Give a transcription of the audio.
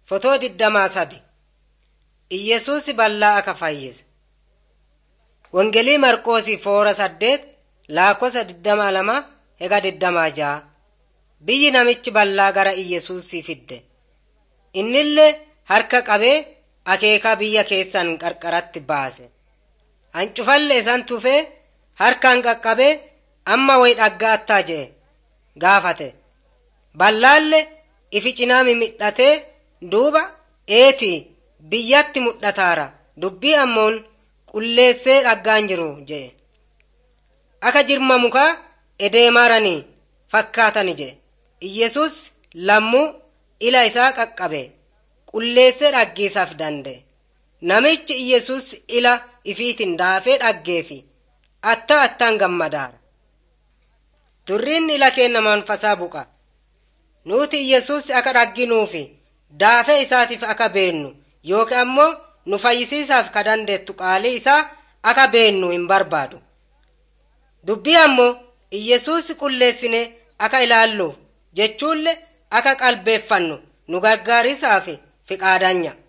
Fotoo digdamaa sadi Iyyesuus bal'aa akka fayyise. Wangelii Marqoosii foora saddeet lakkoofsa digdamaa lama hega digdamaa ja'a. Biyyi namichi bal'aa gara Iyyesuusii fidde. Innillee harka qabee akeekaa biyya keessan qarqaratti baase. Hancufalle isan tufee harkaan qaqqabee amma wayi dhaggaattaa je'e gaafate. Ballaalle ifi cinaa mimidhatee duuba eetii biyyatti mudhataara dubbii ammoon qulleessee dhaggaan jiru je'e. Akka jirma mukaa edeemaaranii fakkaatani je'e. Iyyesuus lammuu ila isaa qaqqabe qulleessee dhaggeessaaf danda'e. Namichi Iyyesuus ila ifiitiin daafee dhaggeefi atta attaan gammadaara. Durriin ila keenna manfasaa buqa. Nuti Iyyesuus akka dhagginuufi daafee isaatiif akka beennu yookiin ammoo nu fayyisiisaaf ka dandeettu qaalii isaa akka beennu hin barbaadu. Dubbii ammoo Iyyesuus qulleessine akka ilaalluuf jechuullee akka qalbeeffannu nu gargaarisaaf fiqaadanya.